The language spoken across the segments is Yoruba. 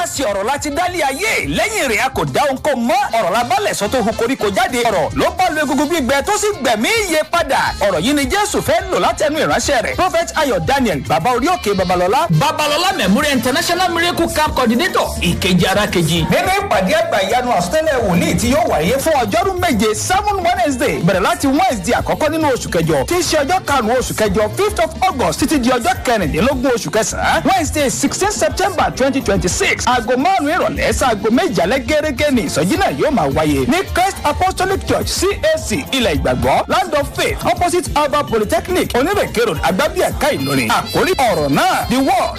nípasẹ̀ ọ̀rọ̀ láti dálé ayé lẹ́yìn rẹ̀ a kò dá ohun kó mọ́ ọ̀rọ̀ la bálẹ̀ sọ tó hu koríko jáde ọ̀rọ̀ ló bá lu egungun gbígbẹ tó sì gbẹ̀mí iye padà ọ̀rọ̀ yìí ni jésù fẹ́ lò látẹnu ìránṣẹ́ rẹ̀ prophet ayọ̀ daniel baba orí òkè babalọ́lá babalọ́lá memorial international miracle camp coordinator ìkejì ara kejì nínú ìpàdé àgbà ìyanu àsọtẹ́lẹ̀ wòlíì tí yóò wáyé fún ọjọ́rú méje seven wednesday bẹ̀rẹ̀ láti wednesday àkọ́kọ́ nínú oṣù kẹjọ tí í ṣe ọjọ́ karùn-ún oṣù kẹjọ fifth of august títí di ọjọ́ kẹrìndínlógún oṣù kẹsàn-án wednesday sixteen september twenty twenty six aago márùn-ún ìrọ̀lẹ́ sáago méjì alẹ́ gẹ́gẹ́ ní ìsọjí náà yóò máa wáyé ní christ apostolic church cac ilẹ̀ ìgbàgbọ́ land of faith opposite alba polytechnic onírèké road agbábíàká ìlọrin àkórí ọ̀rọ̀ náà the word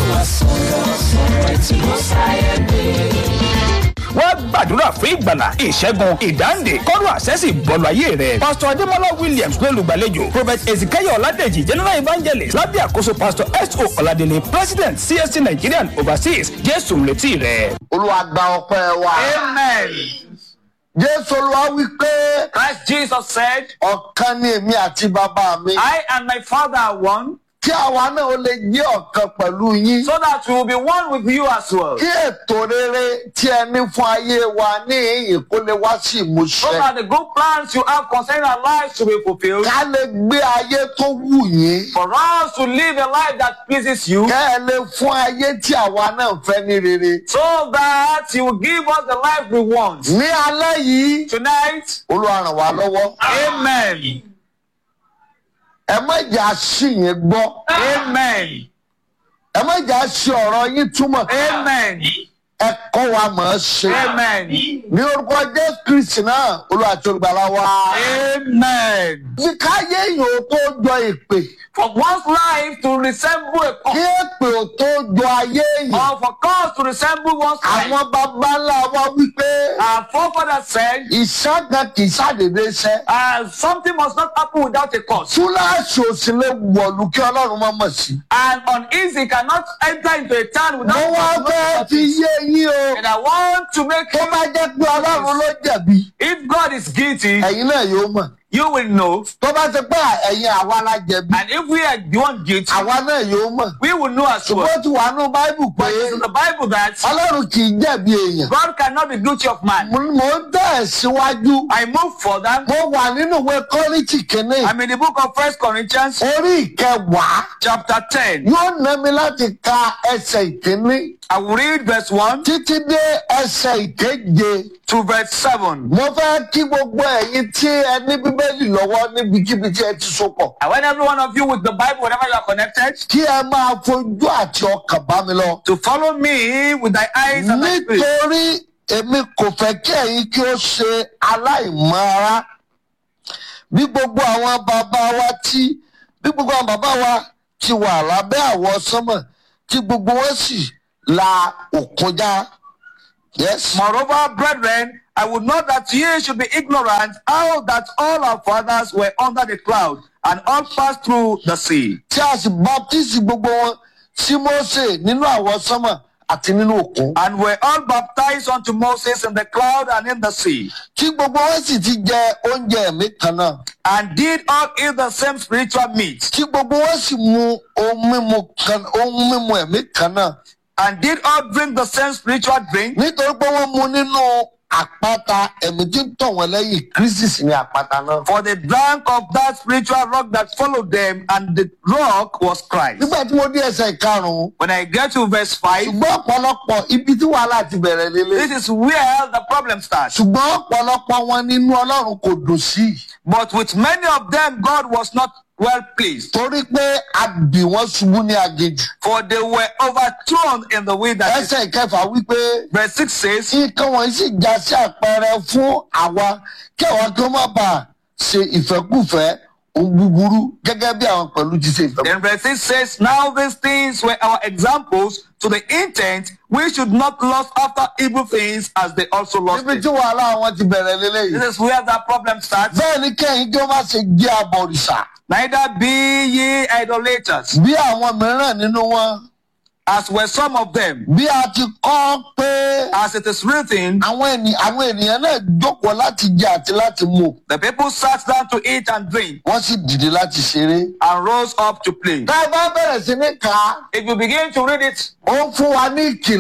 wọ́n gbàdúrà fún ìgbàlà ìṣẹ́gun ìdáǹdè kọ́rù àṣẹ́sì bọ́ọ̀lù ayé rẹ̀. pásítọ̀ adémọlá williams ló lùgbàlejò prophet ezekiel ọ̀làdẹ̀jì general evangelist lábẹ́ àkóso pásítọ̀ s.o. ọ̀làdẹ̀lẹ̀ president csc nigerian overseas jésù ń retí rẹ̀. olúwa gba ọpẹ́ wa. amen. jésù olúwa wí pé christ jesus said ọ̀kan ni èmi àti bàbá mi. i and my father are one kí àwa náà ó lè jẹ́ ọ̀kan pẹ̀lú yín. so that we will be one with you as well. kí ètò rere tí ẹ ní fún ayé wa ní ìyìn kó lè wá sí so ìmúṣẹ. that the good plans you have concerning our lives to be fulfilled. ká lè gbé ayé tó wù yín. for us to live a life that pleases you. kẹ́ ẹ lè fún ayé tí àwa náà fẹ́ ní rere. so that you will give us the life we want. ní alẹ́ yìí tonight. olúwa ràn wá lọ́wọ́. amen. ẹ má jà sí yín gbọ́. amen. ẹ má jà sí ọ̀rọ̀ yín túmọ̀. amen. ẹ kọ́ wa mọ̀ ọ́ ṣe. amen. ní orúkọ jésù kristi náà olúwa tí olùgbàlà wa. amen. bí káyé yìí ó tó jọ ìpè. for one's life to resemble a kí cause. èpè ó tó jọ ayé yìí. or for cause to resemble one's life. àwọn baba ńlá wa wípé our forefather said. ìṣàgàn kì í ṣàdédé ṣẹ. Uh, something must not happen without a cause. túláàsì ò sì lè wọ̀lú kí ọlọ́run má mọ̀ sí. And uneasy cannot enter into a town mo without wá fẹ́ fi yé yín o. And I want to make tó bá jẹ́ pé ọlọ́run ló jẹ̀bi if God is guilty, ẹ̀yin náà yóò mọ̀. you will know. tó bá ti pé ẹ̀yin àwa la jẹ̀bi And if we are the one guilty, àwa náà yóò mọ̀. we will know as well. ṣùgbọ́n tí wàá nú báíbù pé But it's in the Bible that ọlọ́run kì í jẹ̀bi èèyàn. God cannot be guilty of man. mo mo ń tẹ̀ síwájú. I move further. mo wà nínú ìwé kọ́ríntì kìíní I'm in the book of First Corinthians, orí ìkẹwàá chapter 10. yóò ná mi láti ka ẹsẹ̀ ìkíní I will read verse 1 títí dé ẹsẹ̀ ìkeje. to verse 7. mo fẹ́ kí gbogbo ẹ̀yin tí ẹ ní bíbélì lọ́wọ́ níbikíbi tí ẹ ti so pọ̀. I want every one of you with the Bible, whenever you are connected, kí ẹ máa fojú àti ọkàn bá mi lọ. to follow me with thy eyes and thy spirit. nítorí èmi kò fẹ́ kí ẹ̀yin kí ó ṣe aláìmọ́ ara bí gbogbo àwọn bàbá wa tí bí gbogbo àwọn bàbá wa ti wà lábẹ́ àwọ̀ sánmọ̀ tí gbogbo wọn sì la òkun já. Yes. Moreover, brethren, I would not that ye should be ignorant how that all our fathers were under the cloud and all passed through the sea. tí a sì baptisi gbogbo wọn sí Mósè nínú àwọ̀ sánmọ̀ àti nínú òkun. And were all baptized unto Moses in the cloud and in the sea, tí gbogbo wọn sì ti jẹ oúnjẹ ẹ̀mí kan náà. and did all eat the same spiritual meat, tí gbogbo wọn sì mu ohun mímu kan ohun mímu ẹ̀mí kan náà. and did all drink the same spiritual drink, nítorí pé wọ́n mu nínú àpáta ẹ̀mí tí ń tọ̀ wọ́n lẹ́yìn kristi sì ni àpáta náà. for they drank of that spiritual rock that followed them, and the rock was Christ. nígbà tí mo dé ẹsẹ̀ ìkarùn-ún When I get to verse 5, ṣùgbọ́n ọ̀pọ̀lọpọ̀ ibi tí wàhálà ti bẹ̀rẹ̀ lélẹ̀. this is where the problem starts. ṣùgbọ́n ọ̀pọ̀lọpọ̀ wọn nínú ọlọ́run kò dùn sí i. But with many of them, God was not well pleased. torí pé a bì wọ́n ṣubú ní aginjù. for they were overthrown in the wilderness. ẹsẹ̀ ìkẹfà wípé Verse 6 says, nǹkan wọ̀nyí sì já sí àpẹẹrẹ fún àwa kí àwa kí ó má bàa ṣe ìfẹ́kùfẹ́ ohun búburú gẹ́gẹ́ bí àwọn pẹ̀lú ti ṣe ìfẹ́kùfẹ́. Then verse 6 says, Now these things were our examples to the intent we should not lust after evil things as they also lost. níbi it." tí wàhálà wọn ti bẹ̀rẹ̀ lélẹ́yìí. This is where that problem starts. bẹ́ẹ̀ ni kẹ́yìn kí ó má ṣe jẹ́ abọ̀rìṣà Neither be ye idolaters, bí àwọn mìíràn nínú wọn. as were some of them, bí a ti kọ́ pé as it is written, àwọn ènìyàn àwọn ènìyàn náà jókòó láti jẹ àti láti mu the people sat down to eat and drink wọ́n sì dìde láti ṣeré. and rose up to play. tá a bá bẹ̀rẹ̀ sí ní kà á If you begin to read it, ó ń fún wa ní ìkìlọ̀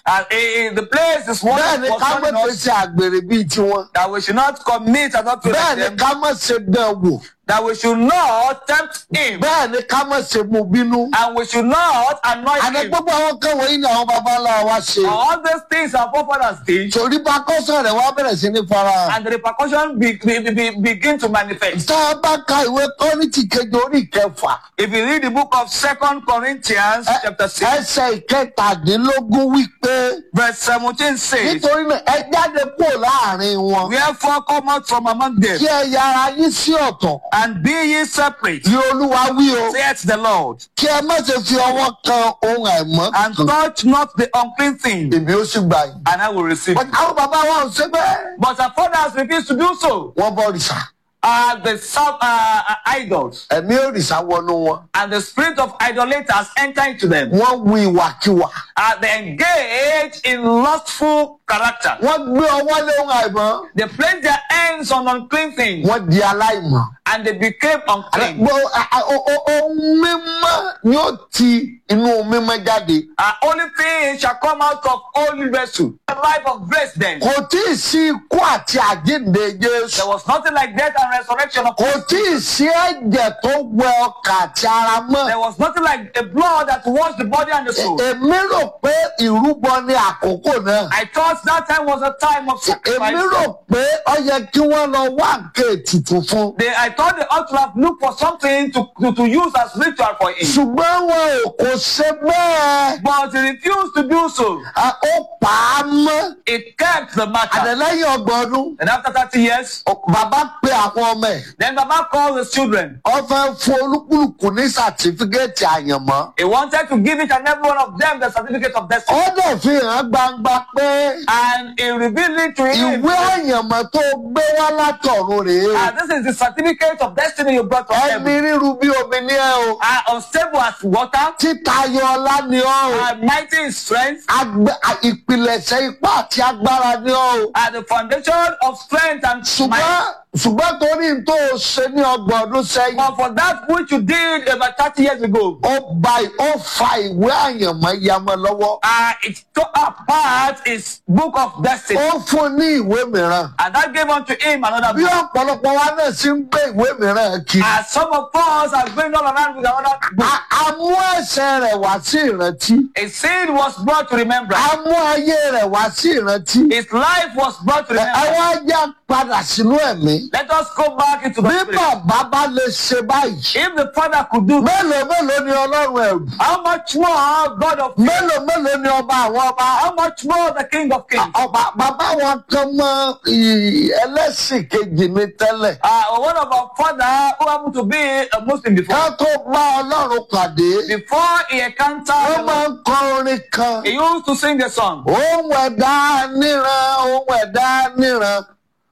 And eh, eh, the place is one bẹ́ẹ̀ ni was ká má warning fi us ṣe àgbèrè bíi tiwọn that we should not commit adultery bẹ́ẹ̀ like ni them, ká má ṣe dán wò that we should not tempt him, bẹ́ẹ̀ ni ká má ṣe mú bínú. and we should not annoy àná him. gbogbo àwọn kan wọ̀nyí ni àwọn baba ńlá wa ṣe. All these things our forefathers did, torí bá kọ́sọ̀ rẹ̀ wá bẹ̀rẹ̀ sí ní fara. and the repercussions be, be, be, be- begin to manifest. tá a bá ka ìwé kọ́rìntì kejì orí ìkẹfà If you read the book of Second Corinthians, ẹ- chapter six, ẹsẹ̀ ìkẹtàdínlógún wípé verse seventeen says, nítorí náà ẹ jáde kúrò láàrin wọn Wherefore come out from among them, kí ẹ yára yín sí ọ̀tọ̀ and be ye separate, ní olúwa wí o saith the Lord, kí ẹ má ṣe fi ọwọ́ kan ohun àìmọ́ and kan touch not the unclean thing, èmi ó sì gbà yín. and I will receive But you. àwọn bàbá wa ò ṣe bẹ́ẹ̀. But our fathers refused to do so. wọ́n bọ òrìṣà Uh, the serve uh, uh, idols, ẹ̀mí òrìṣà wọnú wọn and the spirit of idolaters enter into them. wọ́n wu ìwàkiwà Uh, they engage in lustful character. wọ́n gbé ọwọ́ lé ohun àìmọ́ They place their hands on unclean things, wọ́n di aláìmọ́. and they became unclean. Gbọ́ a- a- o- o- ohun mímọ́ ni ó ti inú mímọ́ jáde. Uh, only thing shall come out of holy vessel. The life of grace then. Kò tí ì sí ikú àti àjíǹde There Jésù. was nothing like death and resurrection of Kò tí ì sí ẹ̀jẹ̀ tó wẹ ọkà àti ara mọ́. There was nothing like a blood that washed the body and the soul. Èmi rò pé ìrúbọ ní àkókò náà. I thought that time was a time of Èmi sacrifice. rò pé ó yẹ kí wọ́n lọ wá nǹkan ètùtù fún. They, I thought they ought to have looked for something to, to, to use as ritual for him. Ṣùgbọ́n wọn ò kò ṣe bẹ́ẹ̀. But he refused to do so. À, Ó pa á mọ́. It kept the matter. Àdàlẹ́yìn ọgbọ̀n ọdún. And after 30 years, Bàbá pe àwọn ọmọ ẹ̀. then Baba called his children. Wọ́n fẹ́ fún olúkúlùkù ní sàtífíkẹ́ẹ̀tì àyànmọ́. He wanted to give each and every one of them the certificate of destiny. Ó dẹ̀ fi hàn gbangba pé And he revealed it to him. ìwé àyànmọ́ tó gbé wá látọ̀run rèé. And this is the certificate of destiny you brought from Ẹni heaven. ríru bí omi ní ẹ o. Are unstable as water, Títayọ ọlá ni ọ́ o. are mighty in strength, Agbe- à- Ìpìlẹ̀ṣẹ̀ ipá àti agbára ni ọ́ o. are the foundation of strength and Ṣùgbọ́n might. ṣùgbọ́n torí n tó o ṣe ní ọgbọ̀n ọdún sẹ́yìn. But for that which you did about 30 years ago, Ó ba ó fa ìwé àyànmọ́ yamọ lọ́wọ́. uh, it took apart his book of destiny. Ó fún ní ìwé mìíràn. And that gave unto him another Bí book. ọ̀pọ̀lọpọ̀ wa náà sì ń gbé ìwé mìíràn kiri. As some of us are going all around with another book. A- a mú ẹsẹ̀ rẹ̀ wá sí ìrántí. A sin was brought to remembrance. a mú ayé rẹ̀ wá sí ìrántí. His life was brought to ẹ remembrance. wá já padà sínú ẹ̀mí. Let us go back into the bí spirit. bàbá bá lè ṣe báyìí. If the father could do that, mélòó mélòó ni ọlọ́run ẹ̀rù. how much more God of mélòó mélòó ni ọba àwọn ọba. how much more the King of Kings? ọba bàbá wọn kan mọ ì- ẹlẹ́sìn kejì ní tẹ́lẹ̀. Uh, one of our father who happened to be a Muslim before, ká tó bá ọlọ́run pàdé. before he encountered, wọ́n the máa Lord, ń kọ orin kan. he used to sing the song. ohun ẹ̀dá níran ohun ẹ̀dá níran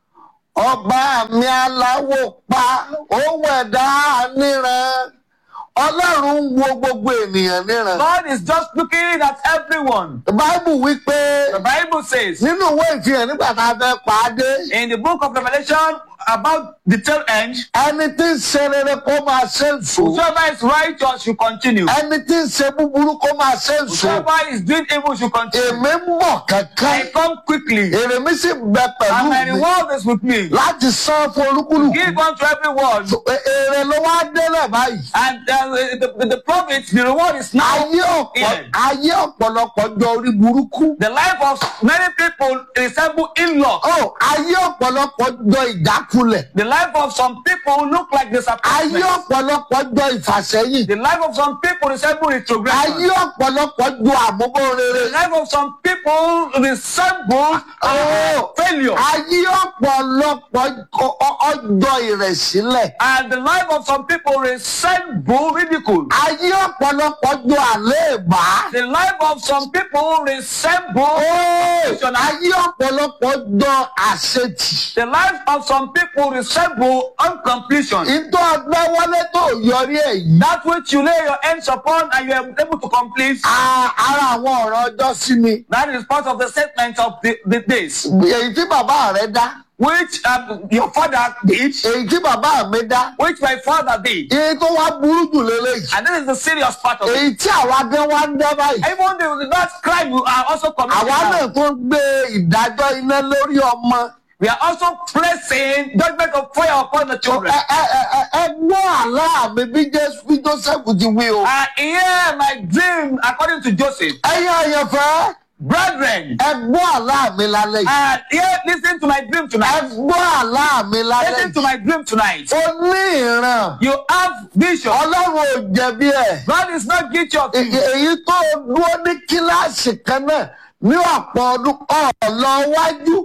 ọba mi aláwọ̀ pa ohun ẹ̀dá níran ọlọ́run ń wo gbogbo ènìyàn níran. God is just looking at everyone. báìbù wípé The Bible says nínú ìwé ìfihàn nígbà tá a fẹ́ pa á dé in the book of Revelation about the tail end, ẹni tí ń ṣe rere kó máa ṣe ń sùn whosoever is righteous should continue. ẹni tí ń ṣe búburú kó máa ṣe ń sùn Whosoever is doing evil should continue. èmi ń bọ̀ kankan I come quickly, èrè mi sì ń bẹ pẹ̀lú and my mi reward is with me. láti san fún olúkúlùkù. Give unto everyone, èrè ló wá délẹ̀ báyìí. and uh, the, the, the profit, the reward is now. ayé ọ̀pọ̀ here. ayé ọ̀pọ̀lọpọ̀ jọ orí burúkú. The life of many people resemble in-law. ó ayé ọ̀pọ̀lọpọ̀ jọ ìjákulẹ̀. The life of some people look like ayé disappointment. ọ̀pọ̀lọpọ̀ jọ ìfàsẹ́yìn. The life of some people resemble retrogression. ayé ọ̀pọ̀lọpọ̀ jọ àmúbọ̀rere. The life of some people resemble uh, Oh. failure. ayé ọ̀pọ̀lọpọ̀ ọ- ọ- ọjọ́ ìrẹ̀sílẹ̀. And the life of some people resemble ridicule. ayé ọ̀pọ̀lọpọ̀ jọ àléèbá. The life of some people resemble Ó, ayé ọ̀pọ̀lọpọ̀ jọ àṣetì. the life of some people resemble uncompletion. ìtọ́ ọgbẹ́ wọlé tó yọrí ẹ̀ yìí. That which you lay your hands upon and you are able to complete, a- ara àwọn ọ̀rọ̀ ọjọ́ sí mi. that is part of the statement of the, the days. èyí tí bàbá rẹ dá which um, your father did, èyí tí bàbá mi dá which my father did. èyí tó wá burú jù lélẹ́yìí And this is the serious part of it. èyí tí àwa gan wá ń dá báyìí Even the that crime you are also committing. àwa now. náà tó ń gbé ìdájọ́ iná lórí ọmọ We are also placing judgment of fire upon the children. ẹ ẹ ẹ ẹ ẹ gbọ́ àlá mi bí Jésù bí Joseph ti wí o Uh, here my dream according to Joseph. ẹ̀yin àyànfẹ́ Brethren, ẹ gbọ́ àlá mi lálẹ́ yìí uh, here listen to my dream ẹ tonight. gbọ́ àlá mi lálẹ́ Listen to yìí my dream tonight. o ní ìran You have vision. Ọlọ́run ò jẹ̀bi ẹ̀. God is not guilty of È- you. èyí tó dúró ní kíláàsì kan náà ní ọ̀pọ̀ ọdún ọ̀lọ́ wájú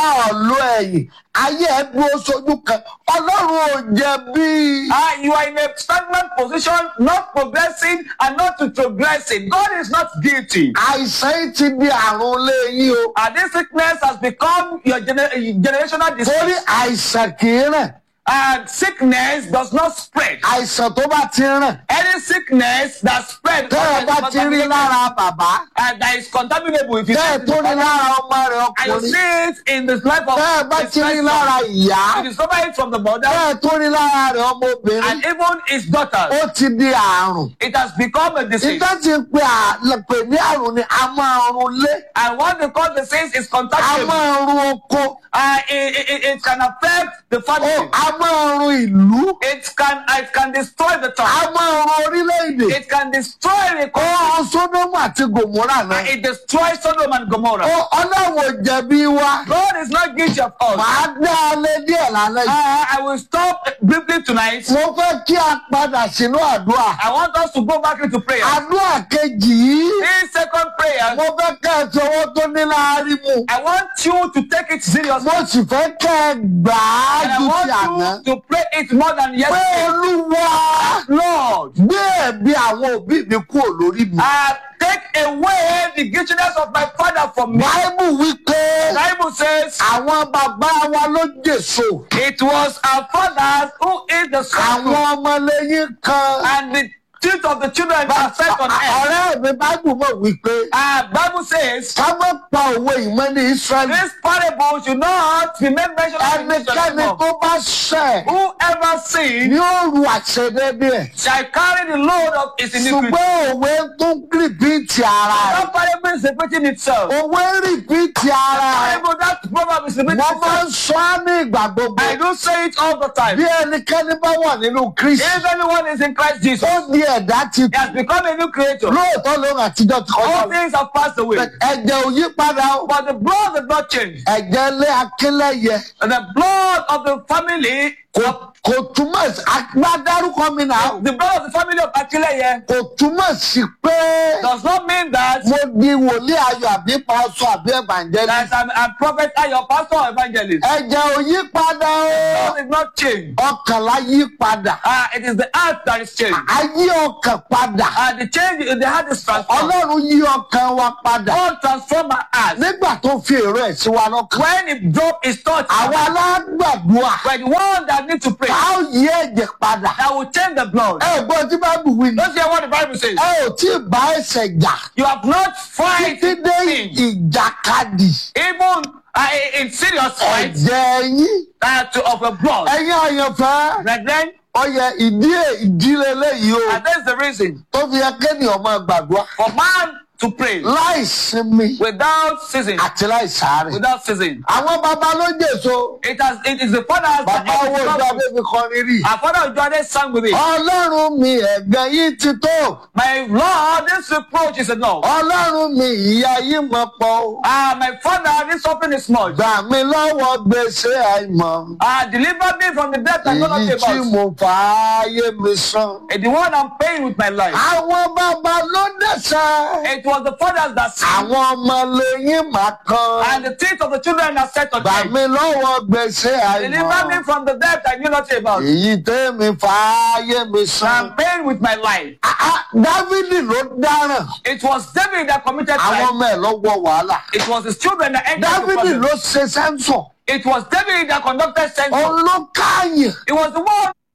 ọ̀lọ́ ẹ̀yìn ayé ẹ̀ dúró sójú kan ọlọ́run ò jẹ̀bi. Ah, you are in a stagnant position, not progressing and not progressing. God is not guilty. àìsàn yìí ti di àrùn léyìn o And this sickness has become your gener- generational torí disease. àìsàn kì í ràn And sickness does not spread. àìsàn tó bá ti ràn Any sickness that spread tẹ́ ẹ bá ti rí lára bàbá and that is contaminable if you tẹ́ ẹ see it tó in the rí body, lára ọmọ rẹ̀ and you ọkùnrin see it in the life of tẹ́ ẹ bá his ti rí first lára son, ìyá you discover it from the mother tẹ́ ẹ tó rí lára rẹ̀ ọmọbìnrin and even his daughter. ó ti di àrùn. It has become a disease. ìtọ́ ti pe àlẹ́pẹ̀ ní àrùn ni a máa run lé And what they call disease is a contagious. máa run oko Uh, it, it, it can affect the ó family. a máa run ìlú It can it can destroy the a town. máa run orílẹ̀-èdè It can destroy the ó country. run sódómù àti gòmórà náà It destroys Sodom and Gomorrah. ó ọlọ́wọ́ jẹ̀bi wa God is not guilty of us. màá dá a lé díẹ̀ lálẹ́ yìí Uh, I will stop briefly tonight. mo fẹ́ kí a padà sínú àdúrà I want us to go back into prayer. àdúrà kejì yìí This second prayer, mo fẹ́ kẹ́ ẹ fi owó tó ní láàárín mu I want you to take it seriously. mo sì fẹ́ kẹ́ ẹ gbà á And I ju ti àná want you to pray it more than pé yesterday. olúwa. Lord, gbé ẹ̀bi àwọn òbí mi kúrò lórí mi. uh, take away the guiltiness of my father from me. Báíbù wí pé Bible says àwọn bàbá wa ló jèso. it was our fathers who ate the Àwọn fruit ọmọlẹ́yìn kan. and the teeth of the children are set on earth. Ọ̀rẹ́ mi Báíbù mọ̀ wí pé Uh, Bible says ká má pa òwe ìmọ̀ ní Ísírẹ́lì. this parable should not be made mention of in this Ẹnikẹ́ni anymore. tó bá ṣẹ̀ Whoever sins ni ó ru àṣedédé ẹ̀. shall carry the load of his iniquity. Ṣùgbọ́n òwe tó ń rìpíìtì ara rẹ̀. That parable is repeating itself. Òwe rìpíìtì ara rẹ̀. Bible, that proverb is repeating Wọ́n máa ń itself. sọ á ní ìgbà gbogbo. I do say it all the time. Bí ẹnikẹ́ni bá wà nínú Kristi. If anyone is in Christ Jesus, ó di ẹ̀dá ti he has become a new creator. lóòótọ́ lóhùn àtijọ́ ti kọjá All lọ. things have passed away. ẹ̀jẹ̀ ò yí padà o. But the blood did not change. ẹ̀jẹ̀ ilé akínlẹ̀yẹ And the blood of the family, kò kò túmọ̀ sí agbádárúkọ mi náà the blood of the family of Akileye kò túmọ̀ sí pé does not mean that, mo di wòlíì ayọ̀ àbí pàṣọ àbí ẹ̀bàǹjẹ́lì. that I'm a prophet and your pastor or evangelist. ẹ̀jẹ̀ ò yí padà o. God did not change. ọkànlá yí padà. Uh, it is the heart that is changed. ayé ọkàn padà. And the change in the heart is transformed. ọlọ́run yí ọkàn wa padà. God transform our heart. nígbà tó fi èrò ẹ̀ sí wa lọ́kàn. When it drop his touch, àwa alágbàdua. we're the one that need to pray. a ó yí ẹ̀jẹ̀ padà. That will change the blood. ẹ gbọ́ tí báàbù wí ni. Don't hear what the Bible says. ẹ ò tí ì bá ẹsẹ̀ jà You have not fight títí dé sin. ìjàkadì even uh, in- in serious fight ẹ̀jẹ̀ yín. uh, to, of a blood. ẹ̀yin àyànfẹ́ Brethren, ọyẹ ìdí ìdílé léyìí o and that's the reason tó fi yẹ kéèyàn máa gbàdúrà for man to pray láì sinmi without ceasing. àti láì sáré. Without ceasing. àwọn baba ló jèso It has it is the fathers that bàbá owó ìjọ abébí kọrin rí. Our father Jordan sang with it. ọlọ́run mi ẹ̀gbẹ́ yìí ti tó My Lord, this reproach is enough. ọlọ́run mi ìyá yìí mọ̀ pọ̀ o. Ah, my father, this suffering is much. gbà mí lọ́wọ́ gbèsè àìmọ̀. Ah, deliver me from the death I know èyí not tí about. mo fà áyé mi san. And the one I'm paying with my life. àwọn bàbá ló dẹ̀sẹ̀. It was the fathers that sinned. àwọn ọmọ lẹ́yìn máa kan. And the teeth of the children are set on gbà them. mí lọ́wọ́ gbèsè Deliver me àìmọ̀. from the death I knew not about. èyí tẹ́mi fà áyé mi san. I'm paying with my life. Ah, ah, dávidi ló dáràn. It was David that committed àwọn crime. ọmọ ẹ̀ ló wọ wàhálà. It was his children that entered the dávidi problem. ló ṣe sẹ́ńsọ̀. It was David that conducted census. òun ló káàyàn. It was the one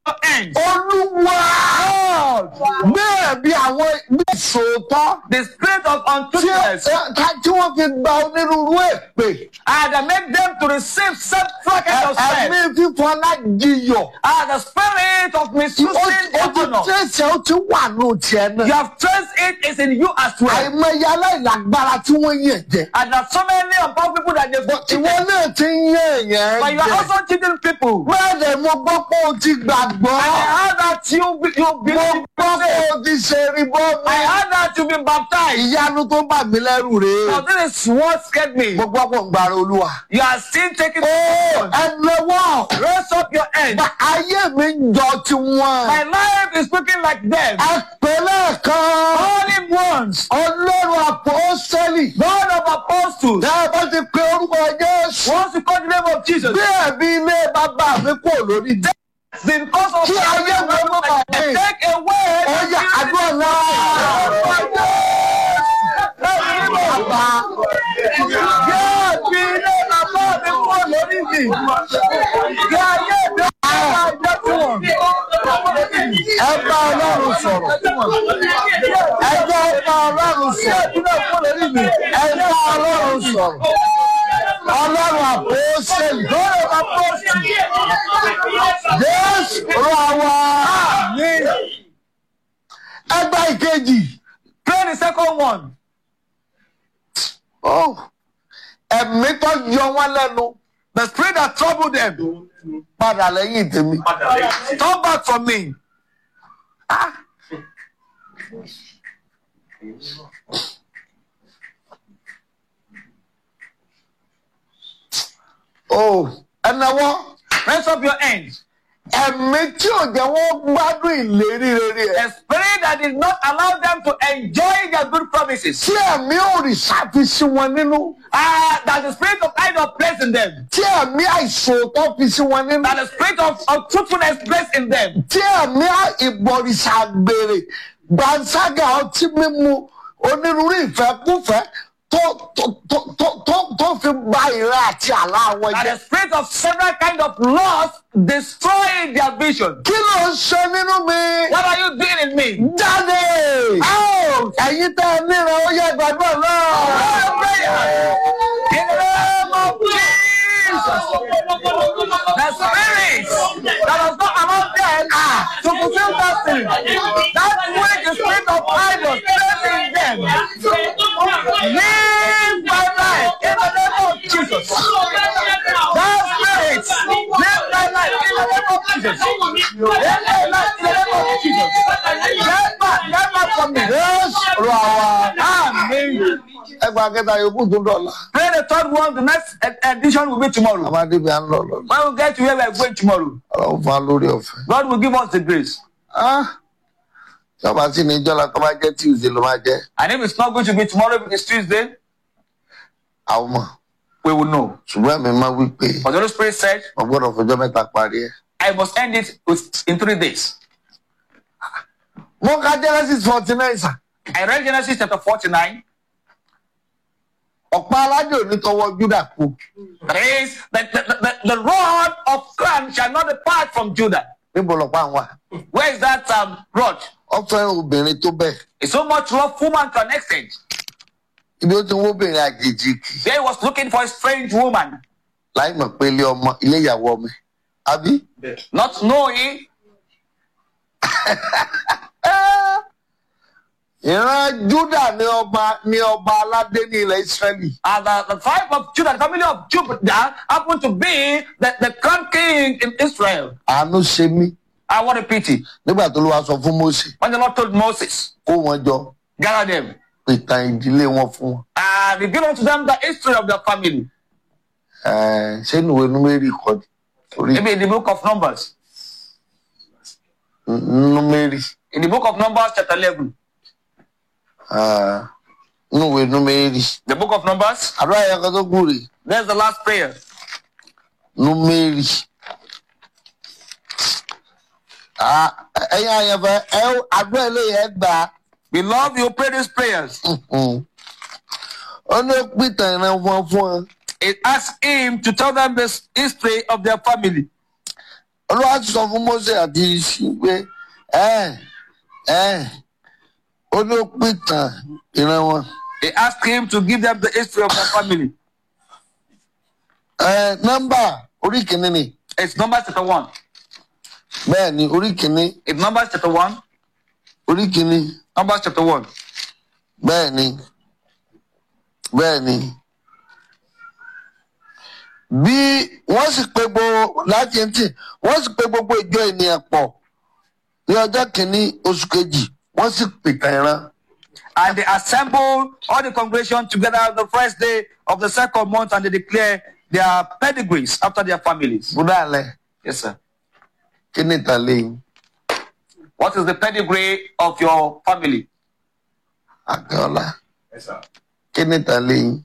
your end. olúwa bẹ́ẹ̀ bí àwọn bí ìṣòótọ́ The spirit of tí untruthfulness ẹ- tí wọ́n fi gba onírúurú èpè and that make them to receive several kinds of ẹ̀mí sin. fífọ́ alájiyọ̀ And the spirit of ó misusing ó ti honor. tẹ̀sẹ̀ ó ti wà ní tiẹ̀ You náà have traced it is in you as well. àìmọye aláìlágbára tí wọ́n yàn jẹ And there are so many unpopular people that they've got ìwọ cheated. náà ti ń yàn èèyàn But you are jẹ also cheating people. bẹ́ẹ̀ ni mo gbọ́ pé o ti gbàgbọ́ And I heard that you be- you mo believe. gbọ́ pé o ti ṣe ribọ́ mi I heard that you've been baptized. ìyanu tó bà mí lẹ́rù rèé So this is what scared me. mo gbọ́ pé ń gbàrà olúwa. You are still taking. ó ẹnlẹ́wọ̀ Raise up your hand. ayé mi ń jọ tiwọn. My life is looking like them. àpẹẹrẹ kan Only once. ọlọ́run àpọ́sẹ́lì. God of apostles. tẹ́ ẹ bá ti pe orúkọ jésù. Once you call the name of Jesus. bí ẹ̀mí ilé bàbá mi kò lórí dé. Then cause of Kí ayé wo ló bá dé? take away. ọjà àdúrà náà. bàbá Yóò fi ilé bàbá mi kúrò lórí mi. Kí ayé mi máa jẹ́ fún wọn. ẹ bá ọlọ́run sọ̀rọ̀. ẹ jẹ́ bá ọlọ́run sọ̀rọ̀. ẹ bá ọlọ́run sọ̀rọ̀. ọlọ́run àpọ́sẹ́lì. God of apostles. jésù rọ wá. ẹgbẹ́ ìkejì. Pray the second one. Oh, ẹ̀mí tó yọ wọ́n lẹ́nu The spirit that troubled them. padà lẹ́yìn tèmi. Turn back from me. Oh, ẹnáwó Raise up your hands. ẹ̀mí tí ò jẹ́ wọ́n gbádùn ìlérí rere ẹ̀. A spirit that did not allow them to enjoy their good promises. Tí ẹ̀mí òrìṣà fi sí wọn nínú. Ah, that the spirit of idol placed in them. Tí ẹ̀mí àìsòótọ́ fi sí wọn nínú. That the spirit of, of truthfulness placed in them. Tí ẹ̀mí ìbọ̀rìṣà gbèrè gbàǹságà ọtí mímu onírúurú ìfẹ́kúfẹ́ tó tó tó tó tó tó fi ba ìran àti àlá wọn That jẹ́. the spirit of several kind of loss destroyed their vision. Kí ló ń ṣe nínú mi? What are you doing in me? Jáde! Out! Ẹ̀yin tẹ́ ẹ níran ó yẹ gbàgbọ́ náà. prayer. In the name of Jesus. The spirit that does not allow them to fulfill destiny. That which the spirit of idols placed in them. Live my life in the name of Jesus. That spirit, live my life in the name of Jesus. Live my life in the name of Jesus. Get back, get back from me. Jésù rọ àwa. Amen. Ẹgbàá kẹta yòókù tún dọ̀la. Pray the third one. The next ed- edition will be tomorrow. Àmàdébí à ń lọ lọ. When we get to where we are going tomorrow, Ọlọ́run fún wa lórí ọ̀fẹ́. God will give us the grace. Ìjọba sí ní ìjọba tó bá jẹ́ Tuesday ló máa jẹ́. And if it's not going to be tomorrow, if it's Tuesday, Àwọn mọ̀. we will know. Ṣùgbọ́n ẹ̀mí máa wí pé But the Holy Spirit said, wọ́n gbọ́dọ̀ fọjọ́ mẹ́ta parí ẹ̀. I must end it with, in three days. Mo ka Genesis forty nine sà. I read Genesis chapter 49. Ọ̀pá aládé òní tọwọ́ Júdà kú. That is, the, the, the, the rod of clan shall not depart from Judah. Níbo lọ̀pá àwọn wà? Where is that um, rod? Ó fẹ́ràn obìnrin tó bẹ̀. It's so much love woman to an extent. Ibi ó ti ń wó obìnrin àjèjì kì. There he was looking for a strange woman, Láì mọ̀ pé ilé ọmọ ilé ìyàwó ọmọ ẹ̀. Àbí? not knowing Ìran Júdà ni ọba ni ọba aládé ní ilẹ̀ Ísírẹ́lì. uh, the, the tribe of Judah, the family of Judah, happened to be the, the crown king in Israel. Àánú ṣe mí. I want a pity. Nígbà tó ló wá sọ fún Mósè When the Lord told Moses, kó wọn jọ gather them, ìtàn ìdílé wọn fún wọn. and reveal unto them the history of their family. Ẹ̀ẹ́, Ṣé ìwé Númérì kọ́ ni? Orí Maybe in the book of Numbers. Númérì. In the book of Numbers, chapter 11. Ah, Nínú ìwé Númérì. The book of Numbers. Àdúrà yẹn kan tó kù rè. There's the last prayer. Númérì. Ah, Ẹ̀yin àyànfẹ́ ẹ àdúrà eléyìí ẹ gbà á. Beloved, you pray these prayers. Mhm. Ó ní ó pìtàn ìran wọn fún ọ. It asks him to tell them the history of their family. olúwa ti sọ fún mose àti isi pé ẹ ẹ ó ní ó pìtàn ìran wọn He asked him to give them the history of their family. ẹ nọ́mbà orí kìíní ni It's Numbers chapter 1. bẹ́ẹ̀ ni orí kìíní It's Numbers chapter 1. orí kìíní Numbers chapter 1. bẹ́ẹ̀ ni bẹ́ẹ̀ ni bí wọ́n sì pé gbogbo láti ẹntì wọ́n sì pé gbogbo ìjọ ènìyàn pọ̀ ní ọjọ́ kìíní oṣù kejì wọ́n sì pìtàn ìran And they assembled all the congregation together on the first day of the second month and they declare their pedigrees after their families. búdà alẹ́ Yes, sir. kí ni ìtàn lẹ́yìn What is the pedigree of your family? àgbẹ̀ọ́lá Yes, sir. kí ni ìtàn lẹ́yìn.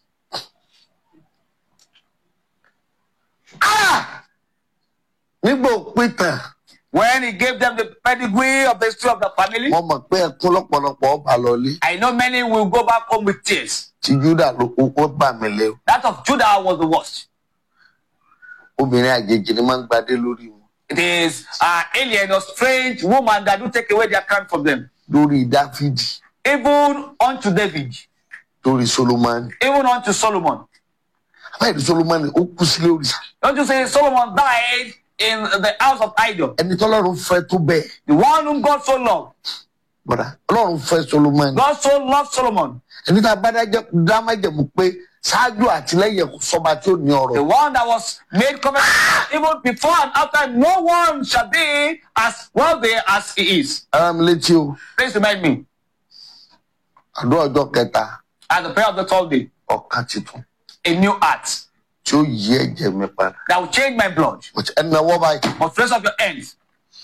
Ah! nígbà òpìtàn When he gave them the pedigree of the history of the family, wọ́n mọ̀ pé ẹkún lọ́pọ̀lọpọ̀ ọba lọlé I know many will go back home with tears. tí júdà ló kó bà mí lẹ́wọ̀ That of Judah was the worst. obìnrin àjèjì ni máa ń gbadé lórí wọn It is an alien or strange woman that do take away their crown from them. lórí dáfídì Even unto David, lórí solomoni even unto Solomon. báyìí ní solomoni ó kú sílé òrìṣà Don't you say Solomon died in the house of idol? ẹni tọ́lọ́run fẹ́ tó bẹ́ẹ̀ The one whom God so loved. bọ̀dá ọlọ́run fẹ́ solomoni God so loved Solomon. ẹni tá a bá dájẹ́ dámájẹ̀mú pé ṣáájú àtìlẹ́yìn ẹ̀kọ́ sọba tí ó ní ọ̀rọ̀ The one that was made covenant even before and after, no one shall be as wealthy as he is. ara mi létí o Please remind me àdó ọjọ́ kẹta at the prayer of the third day, ọ̀kan titun a new heart tí ó yí ẹ̀jẹ̀ mi padà that will change my blood. ẹni náà wọ́ báyìí Must raise up your hands.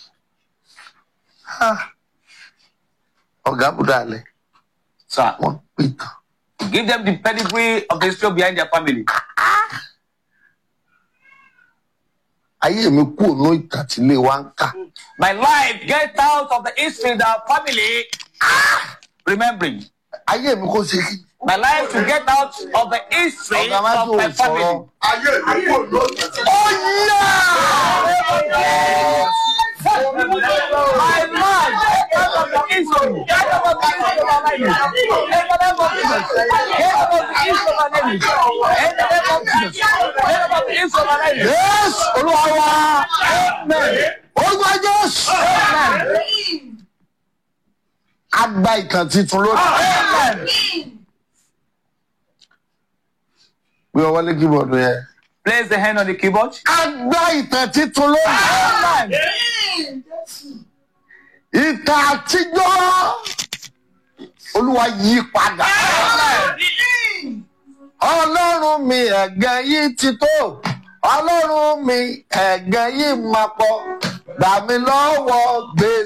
ọ̀gá bùdá alẹ́ Sir, wọ́n pè tán give them the pedigree of the history behind their family. ayé mi kú ònú ìtàtílé wa ń kà My life, get out of the history of our family. Remembering. ayé mi kò ṣe kí My life to get out of the history ọ̀gá má of tó my sọ̀rọ̀ family. ayé mi kò lóyún. My life, get out of the history. Get out of the history of my life. In the name of Jesus. Get out of the history of my life. In the name of Jesus. Get out of the history of my life. yes olúwa wa Amen. olúwa jésù Amen. a gba ìtàn titun lónìí Amen. bí ọwọ́ lé kíbọ̀dù yẹn Place the hand on the keyboard. a gba ìtàn titun lónìí Amen. ìtàn àtijọ́ olúwa yí padà ọlọ́run mi ẹ̀gẹ́ yìí ti tó ọlọ́run mi ẹ̀gẹ́ yìí máa pọ̀ gbà mí lọ́wọ́ gbèsè.